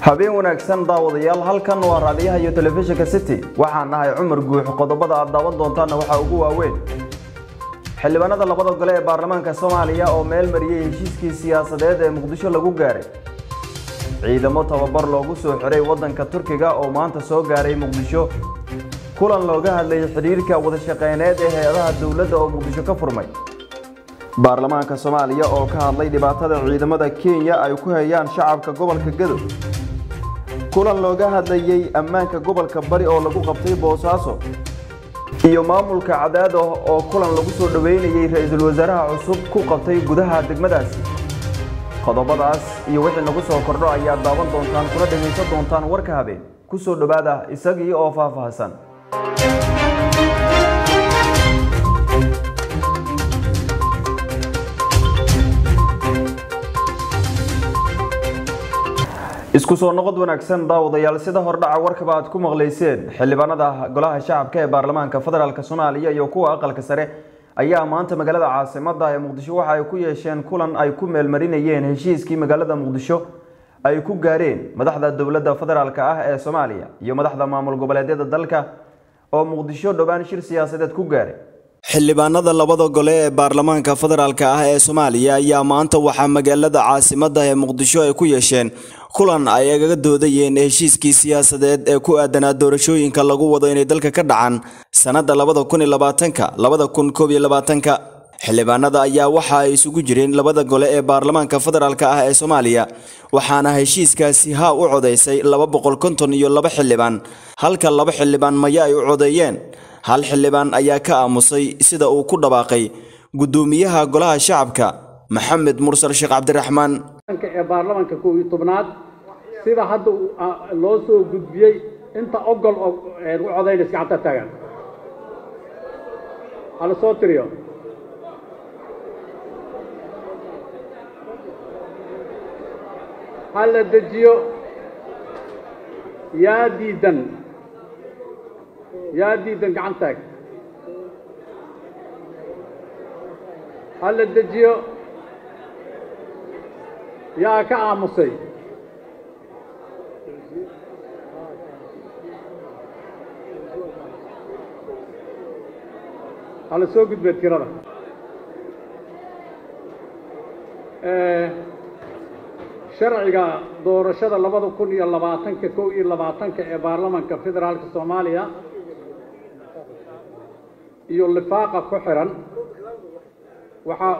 habeen wanaagsan daawadayaal halkan waa raadiyaha iyo telefishinka city waxaan nahay cumar guux qodobada aad daawan doontaanna waxaa ugu waaweyn xildhibaanada labada gole ee baarlamaanka soomaaliya oo meel mariyey heshiiskii siyaasadeed ee muqdisho lagu gaaray ciidamo tababar loogu soo xiray waddanka turkiga oo maanta soo gaaray muqdisho kulan looga hadlayay xidhiirka wadashaqeyneed ee hay-adaha dowladda oo muqdisho ka furmay baarlamaanka soomaaliya oo ka hadlay dhibaatada ciidamada kenya ay ku hayaan shacabka gobolka gadow kulan looga hadlayey ammaanka gobolka bari oo lagu qabtay boosaaso iyo maamulka cadaado oo kulan lagu soo dhoweynayey ra-iisul wasaaraha cusub ku qabtay gudaha degmadaasi qodobadaas iyo wixii nagu soo kordho ayaad daawan doontaan kuna dhegaysan doontaan warka habeen ku soo dhowaada isagii oo faahfaahsan isku soo noqod wanaagsan daawadayaal sida hordhaca warkaba aad ku maqlayseen xildhibaanada golaha shacabka ee baarlamaanka federaalk soomaaliya iyo kuwa aqalka sare ayaa maanta magaalada caasimada ee muqdisho waxa ay ku yeesheen kulan ay ku meelmarinayeen heshiiskii magaalada muqdisho ay ku gaareen madaxda dowladda federaalk ah ee soomaaliya iyo madaxda maamul goboleedyada dalka oo muqdisho dhowaan shir siyaasadeed ku gaaray xildhibaanada labada gole ee baarlamaanka federaalk ah ee soomaaliya ayaa maanta waxaa magaalada caasimada ee muqdisho ay ku yeesheen kulan ay agaga doodayeen heshiiskii siyaasadeed ee ku aadanaa doorashooyinka lagu wado inay dalka ka dhacaan sannadda labada kun iyo labaatanka labada kun koob iyo labaatanka xildhibaanada ayaa waxa ay isugu jireen labada gole ee baarlamaanka federaalk ah ee soomaaliya waxaana heshiiskaasi haa u codaysay laba boqol konton iyo laba xildhibaan halka laba xildhibaan maya ay u codeeyeen hal xildhibaan ayaa ka aamusay sida uu ku dhawaaqay guddoomiyaha golaha shacabka maxamed mursal sheekh cabdiraxmaan ee baarlamaanka kow iyo tobnaad sida hadda loo soo gudbiyey inta ogol u codaynaysa gacanta taagan hala soo tiriyo ha la dejiyo yaa diidan yaa diidan gacan taag ha la dejiyo yaa ka aamusay hala soo gudbee tirada sharciga doorashada labada kun iyo labaatanka kow iyo labaatanka ee baarlamaanka federaalka soomaaliya iyo lifaaqa ku xiran waxaa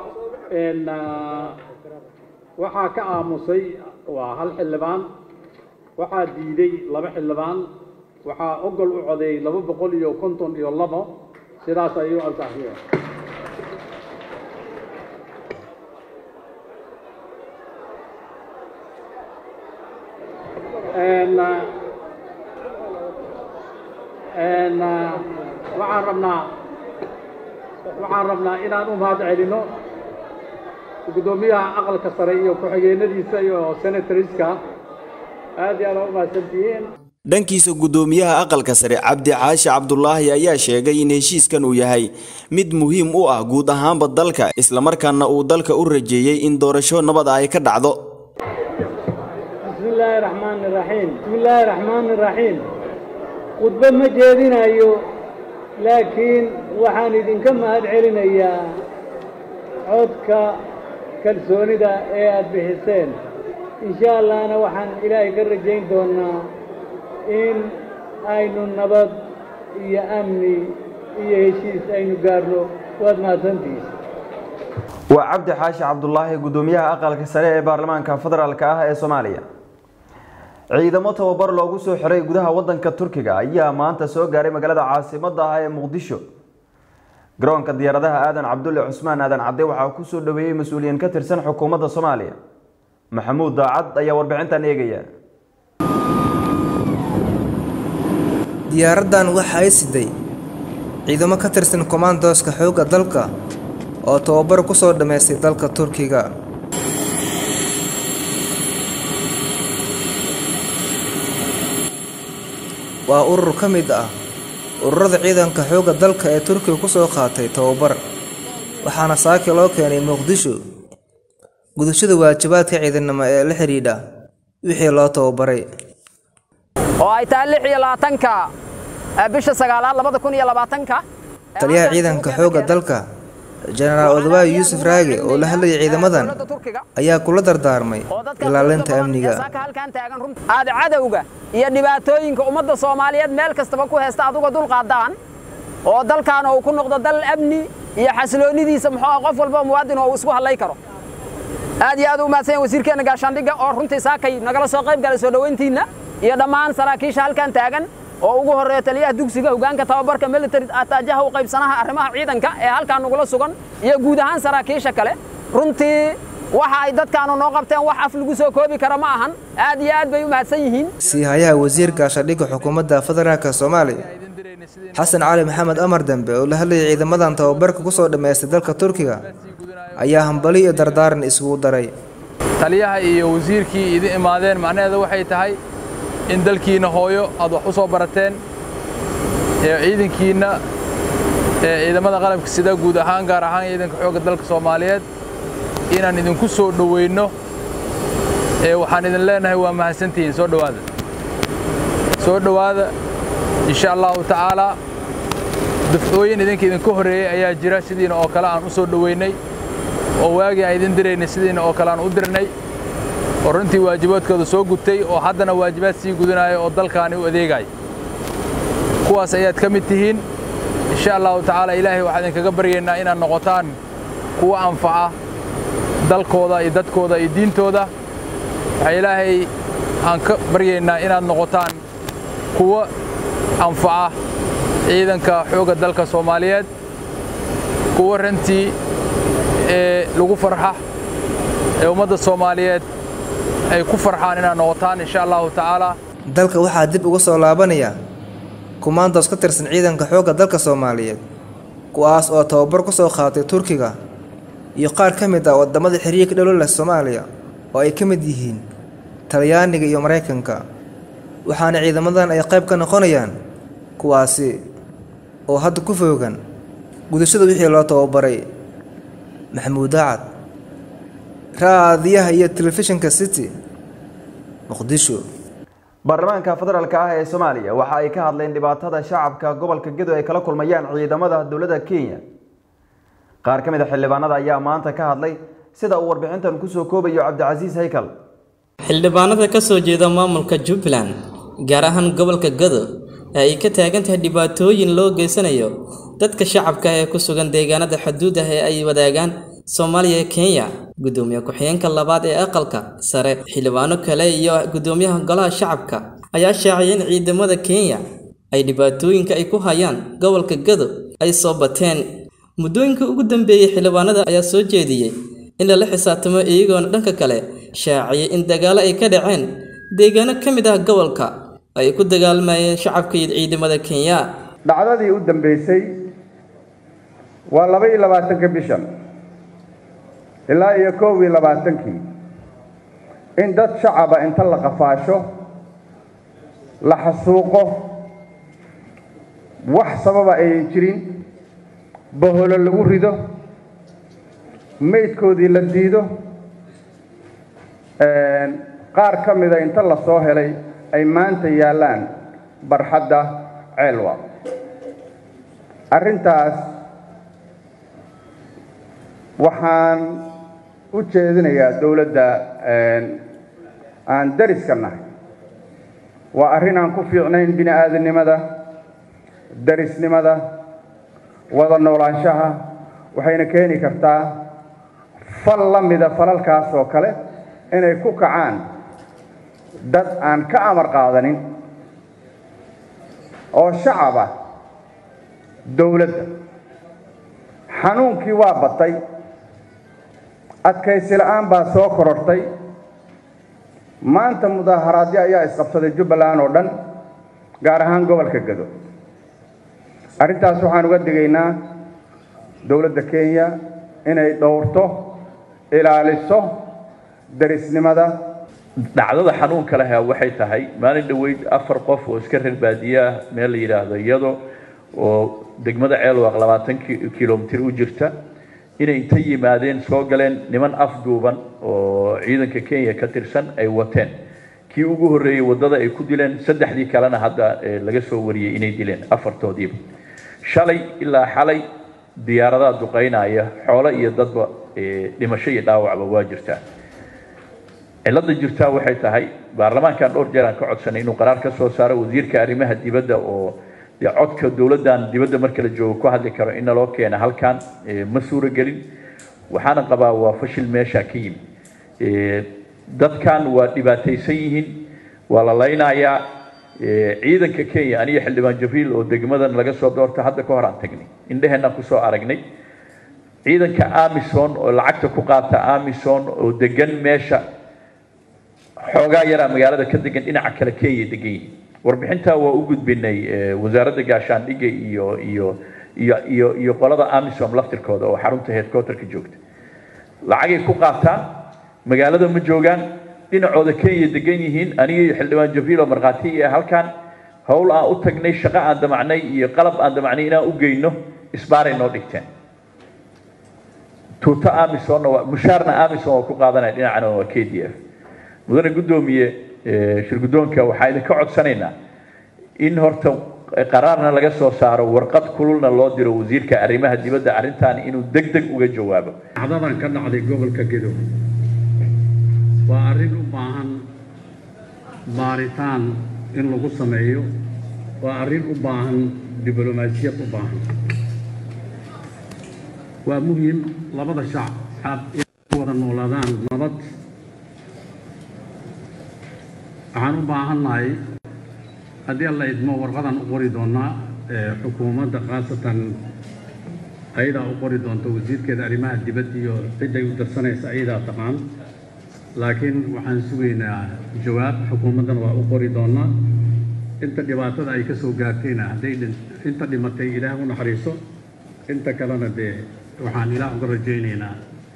waxaa ka aamusay waa hal xildhibaan waxaa diiday laba xildhibaan waxaa ogol u codeeyey laba boqol iyo konton iyo labo sidaas ayuu ansaxiye waxaan rabnaa waxaan rabnaa inaan u mahad celino guddoomiyaha aqalka sare iyo ku-xigeenadiisa iyo senatoriska aad iyo aad aa u mahadsantihiin dhankiisa guddoomiyaha aqalka sare cabdi caashi cabdulaahi ayaa sheegay in heshiiskan uu yahay mid muhiim u ah guud ahaanba dalka islamarkaana uu dalka u rajeeyey in doorasho nabada ay ka dhacdo bismillaahi raxmaani raxiim bismillaahi raxmaani raxiim khudbo ma jeedinayo laakiin waxaan idinka mahad celinayaa codka kalsoonida ee aad bixiseen insha allahna waxaan ilaahay ka rajayn doonnaa in aynu nabad iyo amni iyo heshiis aynu gaarno waad mahadsantihiin waa cabdi xaashi cabdulaahi guddoomiyaha aqalka sare ee baarlamaanka federaalk ah ee soomaaliya ciidamo tababar loogu soo xiray gudaha waddanka turkiga ayaa maanta soo gaaray magaalada caasimada ah ee muqdisho garoonka diyaaradaha aadan cabdulle cusmaan aadan cadde waxaa ku soo dhoweeyey mas-uuliyiin ka tirsan xukuumadda soomaaliya maxamuud daacad ayaa warbixintan eegaya diyaaraddan waxa ay siday ciidamo ka tirsan kommandoska xoogga dalka oo tababar ku soo dhammaystay dalka turkiga waa urur ka mid ah ururada ciidanka xoogga dalka ee turkiga ku soo qaatay tababar waxaana saaki loo keenay muqdisho gudashada waajibaadka ciidanimo ee la xidhiidha wixii loo tababaray oo ay tahay lix iyo labaatanka bisha sagaalaad labada kun iyo labaatanka taliyaha ciidanka xoogga dalka jenaraal odawaayo yuusuf raage oo la hadlayay ciidamadan ayaa kula dardaarmay ilaalinta amniga aad cadowga iyo dhibaatooyinka ummadda soomaaliyeed meel kastaba ku heesta aduga dulqaadaan oo dalkaana uu ku noqdo dal amni iyo xasiloonidiisa muxuu ah qof walba muwaadin oo uu isku hadlay karo aad iyo aad u mahadsan yahay wasiirkeena gaashaandhigga oo runtii saakay nagala soo qayb galay soo dhoweyntiinna iyo dhammaan saraakiisha halkan taagan oo ugu horreeya taliyaha dugsiga hogaanka tababarka military ataajaha u qaybsanaha arrimaha ciidanka ee halkan nagula sugan iyo guud ahaan saraakiisha kale runtii waxa ay dadkaanu noo qabteen wax af lagu soo koobi kara ma ahan aad iyo aad bay u mahadsan yihiin siihayaha wasiir gaashadhigga xukuumadda federaalka soomaaliya xasan cali maxamed amar dambe oo la hadlayay ciidamadan tababarka ku soo dhammaystay dalka turkiga ayaa hambali iyo dardaaran isugu daray taliyaha iyo wasiirkii idin imaadeen macnaheeda waxay tahay in dalkiinna hooyo aad wax u soo barateen ee ciidankiinna ee ciidamada qalabka sida guud ahaan gaar ahaan ciidanka xoogga dalka soomaaliyeed inaan idinku soo dhoweynno ee waxaan idin leenahay waa mahadsantihiin soo dhowaada soo dhowaada insha allahu tacaalaa dafcooyin idinka idinka horreeyey ayaa jira sidiina oo kale aan u soo dhoweynay oo waagii aan idin diraynay sidiina oo kale aan u dirnay oo runtii waajibaadkooda soo gutay oo haddana waajibaad sii gudanaya oo dalkaani u adeegaya kuwaas ayaad ka mid tihiin insha allahu tacaala ilaahay waxaan idinkaga baryaynaa inaad noqotaan kuwa anfaca dalkooda iyo dadkooda iyo diintooda waxaa ilaahay aan ka baryaynaa inaad noqotaan kuwa anfaca ciidanka xoogga dalka soomaaliyeed kuwa rantii ee lagu farxa ee ummadda soomaaliyeed ay ku farxaan inaad noqotaan insha allahu tacaala dalka waxaa dib uga soo laabanaya kumaandoos ka tirsan ciidanka xoogga dalka soomaaliyeed kuwaas oo tababar ku soo qaatay turkiga iyo qaar ka mid ah waddamada xiriirka dhalo leh soomaaliya oo ay ka mid yihiin talyaaniga iyo maraykanka waxaana ciidamadan ay qayb ka noqonayaan kuwaasi oo hadda ku foogan gudashada wixii loo tababaray maxamuud daacad raadiyaha iyo telefishinka city muqdisho baarlamaanka federaalk ah ee soomaaliya waxa ay ka hadleen dhibaatada shacabka gobolka gedo ay kala kulmayaan ciidamada dowladda kenya qaar ka mid a xildhibaanada ayaa maanta ka hadlay sida uu warbixintan kusoo koobayo cabdicasiis haykal xildhibaanada ka soo jeeda maamulka jubbaland gaar ahaan gobolka gado ee ay ka taagan tahay dhibaatooyin loo geysanayo dadka shacabka ee ku sugan deegaanada xuduudah ee ay wadaagaan soomaaliya iyo kenya gudoomiye ku-xigeenka labaad ee aqalka sare xildhibaano kale iyo gudoomiyaha golaha shacabka ayaa shaaciyay in ciidamada kenya ay dhibaatooyinka ay ku hayaan gobolka gado ay soo bateen muddooyinka ugu dambeeyey xildhibaanada ayaa soo jeediyey in lala xisaabtamo iyagoona dhanka kale shaaciyay in dagaalo ay ka dhaceen deegaano ka mid ah gobolka ay ku dagaalmayeen shacabka iyo ciidamada kenya dhacdadii u dambeysay waa laba iyo labaatanka bishan ilaa iyo koob iyo labaatankii in dad shacaba inta la qafaasho la xasuuqo wax sababa ayan jirin baholo lagu rido maydkoodii la diido qaar ka mida inta la soo helay ay maanta yaallaan barxadda ceelwa arrintaas waxaan u jeedinayaa dowladda aan dariska nahay waa arrin aan ku fiicnayn bini aadamnimada darisnimada wada noolaanshaha waxayna keeni kartaa fal la mida falalkaas oo kale inay ku kacaan dad aan ka amar qaadanin oo shacaba dowladda xanuunkii waa batay adkaysi la-aan baa soo korortay maanta mudaaharaadyo ayaa isqabsaday jubbaland oo dhan gaar ahaan gobolka gado arrintaas waxaan uga digaynaa dowladda kenya inay dhowrto ilaaliso darisnimada dhacdada xanuunka leh waxay tahay maalin dhoweyd afar qof oo iska reer baadiye ah meel la yidhaahdo iyado oo degmada ceelwaaq labaatan kilomitir u jirta inay inta yimaadeen soo galeen niman afduuban oo ciidanka kenya ka tirsan ay wateen kii ugu horreeyey waddada ay ku dileen saddexdii kalena hadda laga soo wariyey inay dileen afartoodiiba shalay ilaa xalay diyaaradaha duqaynaya xoolo iyo dadba dhimasho iyo dhaawacba waa jirtaa cilada jirtaa waxay tahay baarlamaankan dhowr jeer aan ka codsanay inuu qaraar ka soo saaro wasiirka arrimaha dibadda oo dee codka dowladdan dibadda marka la joogo ku hadli karo in naloo keena halkan ma suuragelin waxaana qabaa waa fashil meesha ka yimi dadkan waa dhibaataysan yihiin waa la laynayaa ciidanka kenya aniga xildhibaan jabriil oo degmadan laga soo doorta hadda ka hor aan tagnay indheheenaan kusoo aragnay ciidanka amison oo lacagta ku qaata amison oo degan meesha xoogaa yaraa magaalada ka degan dhinaca kale kenya degan yihiin warbixintaa waa u gudbinay wasaaradda gaashaandhigga iyo iyo iyo iyo iyo qolada amisom laftirkooda oo xarunta headquarterka joogta lacagay ku qaataan magaalada ma joogaan dhinacooda kenya degan yihiin aniga iyo xildhibaan jabriil oo markhaati iyo halkan howl aan u tagnay shaqo aan damacnay iyo qalab aan damacnay inaan u geyno isbaaray noo dhigteen tuuto amisonna waa mushaarna amison waa ku qaadanaya dhinacana waa k d f mudane guddoomiye shirguddoonka waxaa idinka codsanaynaa in horta qaraarna laga soo saaro warqad kululna loo diro wasiirka arrimaha dibadda arrintan inuu deg deg uga jawaabo dhacdadan ka dhacday gobolka gedo waa arrin u baahan baaritaan in lagu sameeyo waa arrin u baahan diblomaasiyad u baahan waa muhiim labada shacab inay ku wada noolaadaan nabad waxaan u baahannahay haddii alla idmo warqadan u qori doonaa xukuumadda khaasatan ayadaa u qori doonta wasiirkeeda arrimaha dibadda iyo cidday u darsanaysa ayadaa taqaan laakiin waxaan sugaynaa jawaab xukuumaddana waa u qori doonaa inta dhibaatada ay ka soo gaartayna hadday inta dhimatay ilaah u naxariiso inta kalena dee waxaan ilaah uga rajaynaynaa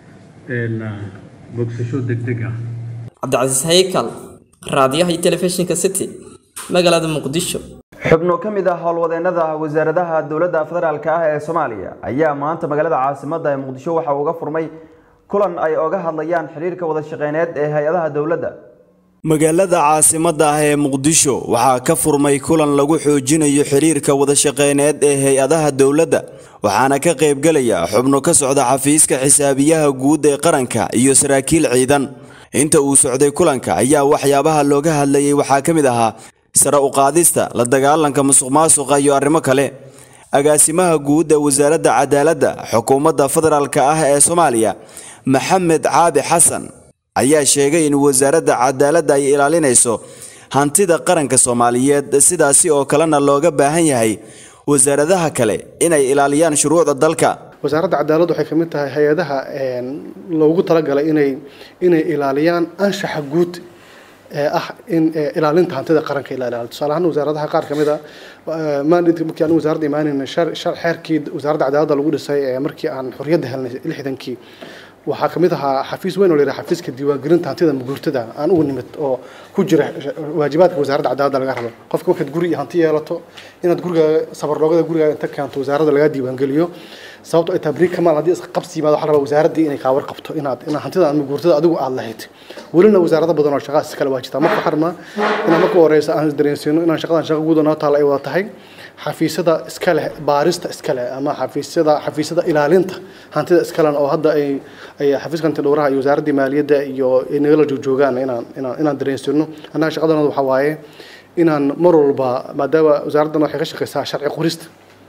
bogsasho degdeg ah cabdicasiis haykal raadiyaha iyo telefishinka city magaalada muqdisho xubno ka mid ah howlwadeennada wasaaradaha dowladda federaalk ah ee soomaaliya ayaa maanta magaalada caasimadda ee muqdisho waxa uga furmay kulan ay oga hadlayaan xiriirka wada shaqeyneed ee hay-adaha dowladda magaalada caasimadda ah ee muqdisho waxaa ka furmay kulan lagu xoojinayo xiriirka wadashaqeyneed ee hay-adaha dowladda waxaana ka qaybgelaya xubno ka socda xafiiska xisaabiyaha guud ee qaranka iyo saraakiil ciidan inta uu socday kulanka ayaa waxyaabaha looga hadlayay waxaa ka mid ahaa sare u qaadista la dagaalanka musuqmaasuqa iyo arrimo kale agaasimaha guud ee wasaaradda cadaaladda xukuumadda federaalk ah ee soomaaliya maxamed caabi xasan ayaa sheegay in wasaaradda cadaaladda ay ilaalinayso hantida qaranka soomaaliyeed sidaasi oo kalena looga baahan yahay wasaaradaha kale inay ilaaliyaan shuruucda dalka wasaaradda cadaaladdu waxay ka mid tahay hay-adaha loogu talagalay inay inay ilaaliyaan anshaxa guud ee ah in ilaalinta hantida qaranka ila ilaaliyo tusaale ahaan wasaaradaha qaar ka mid a maandinka markii aan wasaaradda imaanayna xeerkii wasaaradda cadaaladda lagu dhisay ee markii aan xorriyadda helnay lixdankii waxaa ka mid ahaa xafiis weyn oo la yidhaha xafiiska diiwaangelinta hantida maguurtada aan ugu nimid oo ku jira waajibaadka wasaaradda cadaaladda laga rabo qofka markaad guri iyo hanti yeelato inaad gurigaaga sabarloogada gurigaaga inta keento wasaaradda lagaa diiwaangeliyo sababto ay tahay beri kamaal haddii isqabsi yimaado waxaa rabaa wasaaraddii inay kaa warqabto inaad inaad hantida ama guurtada adigu aad lahayd welina wasaarado badan oo shaqaas iskale waa jirtaa marka waxaan rabnaa inaan marka horeysa aan isdareensiino inaan shaqadan shaqa guud oo noo taalla ay wada tahay xafiisyada iska leh baarista iska leh ama xafiisyada xafiisyada ilaalinta hantida iska leh oo hadda ay ay xafiiska hanti dhowraha iyo wasaaraddii maaliyadda iyo ay nagala joogjoogaan inaan inaan inaan dareensino annaga shaqadanooda waxaa waaye inaan mar walba maadaama wasaaraddan waxay ka shaqeysaa sharci qorista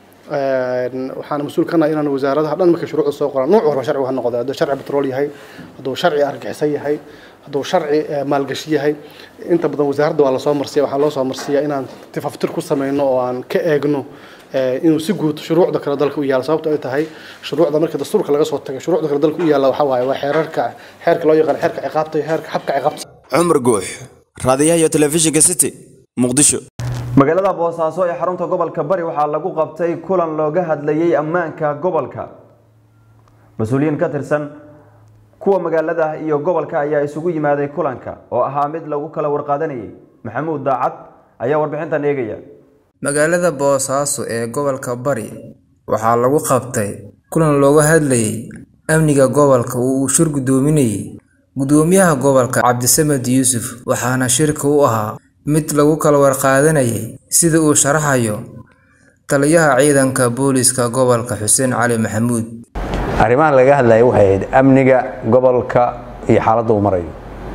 waxaan mas-uul ka nahay inaan wasaaradaha dhan markay shuruucda soo qoraan nooc walba sharcigu ha noqdo hadduu sharci petrol yahay hadduu sharci argaxisan yahay hadduu sharci maalgashi yahay inta badan wasaaradda waa lasoo marsiya waxaa loo soo marsiyaa inaan tifaftir ku sameyno oo aan ka eegno inuu si guud shuruucda kale dalka u yaalo sababto ay tahay shuruucda marka dastuurka laga soo tago shuruucda kale dalka u yaalla waxaa waaye waa xeerarka xeerka loo yaqaan xeerka ciqaabta iyo xeerka xabka ciqaabta cumar guux raadiyaha iyo telefishinka city muqdisho magaalada boosaaso ee xarunta gobolka bari waxaa lagu qabtay kulan looga hadlayay ammaanka gobolka mas-uuliyiin ka tirsan kuwa magaalada iyo gobolka ayaa isugu yimaaday kulanka oo ahaa mid lagu kala warqaadanayay maxamuud daacad ayaa warbixintan eegaya magaalada boosaaso ee gobolka bari waxaa lagu qabtay kulan looga hadlayay amniga gobolka oo uu shir guddoominayay gudoomiyaha gobolka cabdisamed yuusuf waxaana shirka u ahaa mid lagu kala warqaadanayay sida uu sharaxayo taliyaha ciidanka booliiska gobolka xuseen cali maxamuud arrimaha laga hadlaya waxay ahayd amniga gobolka iyo xaaladda uu marayo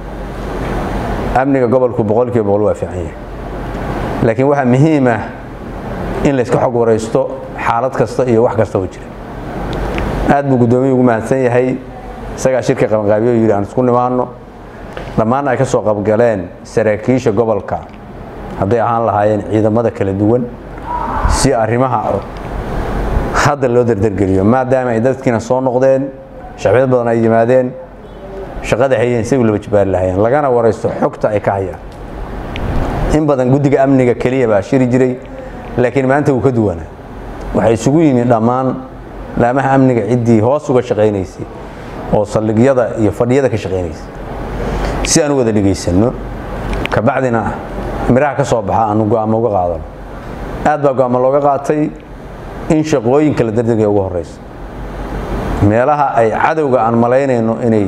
amniga gobolku boqolkiiba boqol waa fiican yahay laakiin waxaa muhiim ah in layska xog waraysto xaalad kasta iyo wax kasta oo jira aad buu guddoomiyu ugu mahadsan yahay isagaa shirka qabanqaabiyo yidhi aan isku nimaano dhammaanna ay ka soo qabgaleen saraakiisha gobolka hadday ahaan lahaayeen ciidamada kala duwan si arrimaha hadda loo dardargeliyo maadaama ay dadkiina soo noqdeen shacbiyad badan ay yimaadeen shaqada hayeen si laba jibaari lahaayeen lagana waraysto xogta ay ka hayaan in badan guddiga amniga keliya baa shiri jiray laakiin maanta wuu ka duwanaa waxay isugu yimid dhammaan laamaha amniga ciddii hoos uga shaqaynaysay oo saldhigyada iyo fadhiyada ka shaqaynaysay si aan u wada dhegaysanno kabacdina miraha ka soo baxa aanu go'aamo uga qaadano aad baa go'aamo looga qaatay in shaqooyinka la dardegaya ugu horraysa meelaha ay cadowga aan malaynayno inay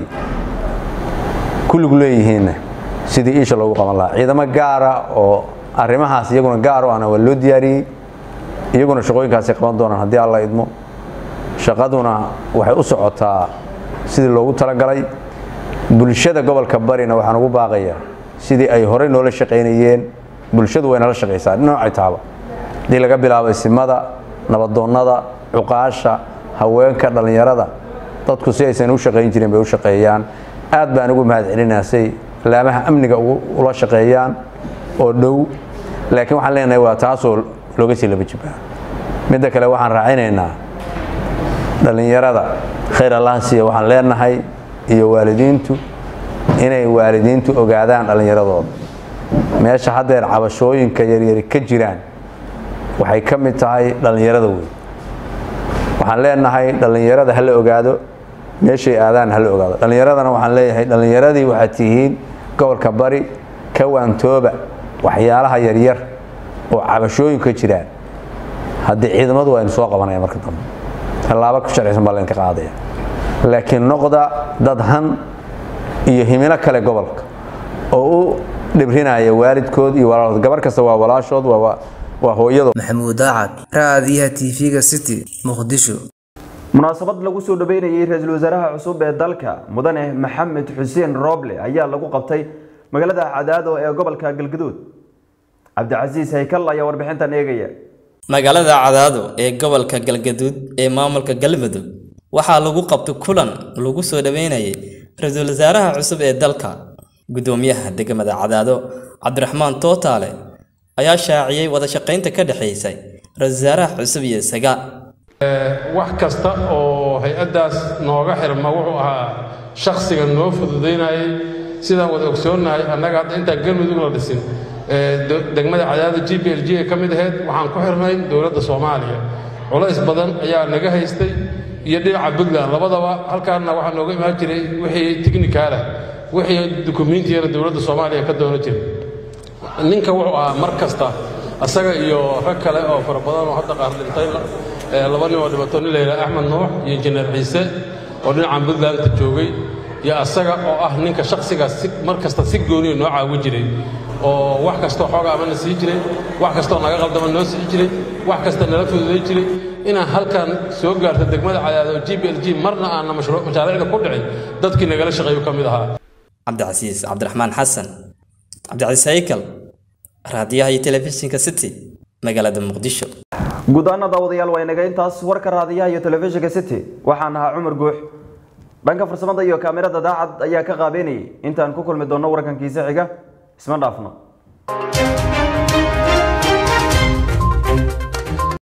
ku lug leeyihiinna sidii iisha loogu qaban lahaa ciidamo gaara oo arrimahaas iyaguna gaar o ana waa loo diyaariyey iyaguna shaqooyinkaasay qaban doonaan haddii alla idmo shaqaduna waxay u socotaa sidii loogu talagalay bulshada gobolka barina waxaan ugu baaqayaa sidii ay horey noola shaqaynayeen bulshadu way nala shaqaysaa noocay taaba haddii laga bilaabo isimada nabadoonnada cuqaasha haweenka dhallinyarada dadku si aysan u shaqayn jirin bay u shaqeeyaan aad baan ugu mahad celinaa say laamaha amniga ula shaqeeyaan oo dhow laakiin waxaan leenahay waa taasoo looga sii laba jibaa midda kale waxaan raacinaynaa dhallinyarada khayr allaha siiya waxaan leenahay iyo waalidiintu inay waalidiintu ogaadaan dhallinyaradooda meesha haddeer cabashooyinka yaryari ka jiraan waxay ka mid tahay dhallinyarada weyn waxaan leenahay dhallinyarada ha la ogaado meeshay aadaan ha la ogaado dhallinyaradana waxaan leeyahay dhallinyaradii waxaad tihiin gobolka bari ka waantooba waxyaalaha yaryar oo cabashooyinka jiraan haddii ciidamadu waa inu soo qabanaya marka dambe tallaabo ku sharcisan baa laydinka qaadaya laakiin noqda dad han iyo himilo kale gobolka oo u dhibrinaya waalidkood iyo walaalood gabar kasta waa walaashood waa waa hooyado maxamuud daacad raadiyaha tv-ga city muqdisho munaasabad lagu soo dhaweynayay ra-iisul wasaaraha cusub ee dalka mudane maxamed xuseen rooble ayaa lagu qabtay magaalada cadaado ee gobolka galgaduud cabdicasiis haykal ayaa warbixintan eegaya magaalada cadaado ee gobolka galgaduud ee maamulka galmudug waxaa lagu qabtay kulan lagu soo dhaweynayay ra-iisul wasaaraha cusub ee dalka gudoomiyaha degmada cadaado cabdiraxmaan tootaale ayaa shaaciyey wada shaqaynta ka dhexaysay ra-iisul wasaaraha cusub iyo isaga wax kasta oo hay-addaas nooga xirma wuxuu ahaa shakhsiga noo fududaynayay sidaan wada ogsoonnahay annaga hadda intaan galmudug la dhisin degmada cadaada g b l g ee ka mid ahayd waxaan ku xirnay dowladda soomaaliya culays badan ayaa naga haystay iyo dhinaca puntland labadaba halkaanna waxaa nooga imaan jiray wixii tignikaala wixii dukumiintiyana dowladda soomaaliya ka doono jiray ninka wuxuu ahaa mar kasta asaga iyo rag kale oo fara badan oo hadda qaar dhintay laba nin oo dhibato nin layidhaha axmed nuux iyo injineer ciise oo dhinacan puntlandta joogay iyo asaga oo ah ninka shakhsigaas si mar kasta si gooniya noo caawi jiray oo wax kastoo xooga amana sii jiray wax kastoo naga qaldama noo sii jiray wax kasta nala fududay jiray inaan halkan soo gaarto degmada cadaado g b l g marna aanna mashaariicda ku dhicin dadkii nagala shaqeeyu ka mid ahaa cabdicasiis cabdiraxmaan xasan cabdicasiis haykal raadiyaha iyo telefishinka city magaalada muqdisho guud ahaan daawadayaal waa inaga intaas warka raadiyaha iyo telefishinka city waxaan ahaa cumar guux dhanka farsamada iyo kaamirada daacad ayaa ka qaabeynayay intaan ku kulmi doonno warkankiisa xiga isma dhaafno